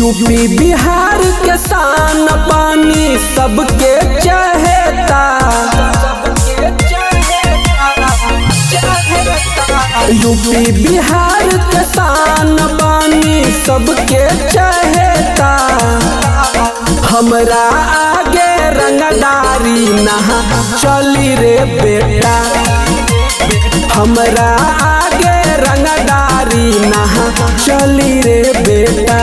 UP Bihar के शान पानी सबके चहेता यूपी बिहार के शान पानी सबके चहेता हमरा आगे रंगदारी नहा चली रे बेटा हमरा आगे रंगदारी नहा चली रे बेटा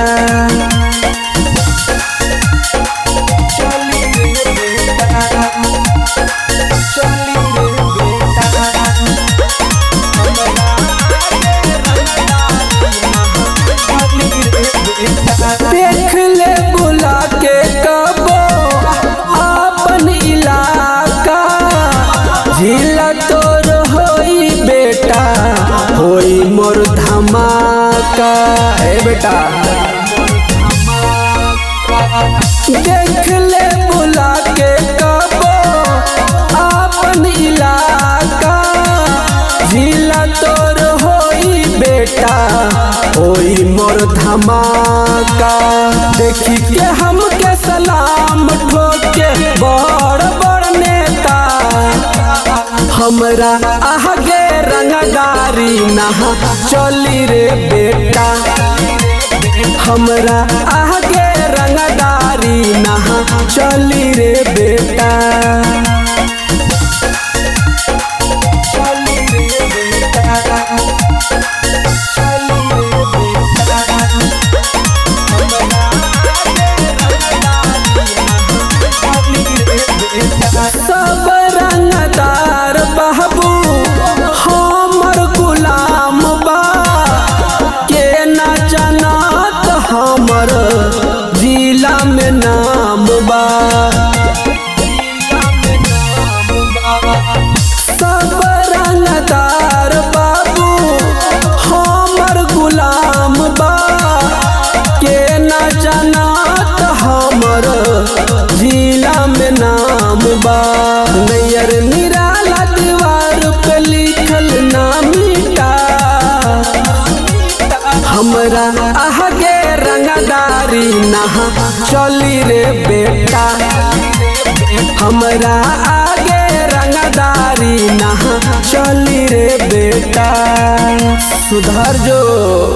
चली रे बेटा चली रे बेटा हमरा आगे रंगदारी नहा चली रे बेटा देख ले बुला के कबो अपन इलाका जिला तोर होई बेटा होई मोर धमाका ए बेटा देख ले बुला के कबो अपन इलाका जिला तोर होई बेटा होई मोर धमाका देखी के हमके सलाम ठोके बड़ बड़ नेता हमरा आगे रंगदारी नहा चली रे बेटा हमरा आगे रंगदारी नहा चली रे बेटा चली रे बेटा चली रे बेटा हमरा आगे रंगदारी नहा चली रे बेटा सब रंगदार बहबू हमर गुलाम बा के न जानत हमर जिला में नाम बा सब रंगदार बाबू हमर गुलाम बा के न जानत हमर जिला में नाम बा नैयर निराला दीवार पे लिखल नामिटा हमरा आगे रंगदारी नहा चली रे बेटा हमरा आगे रंगदारी नहा चली रे बेटा सुधर जो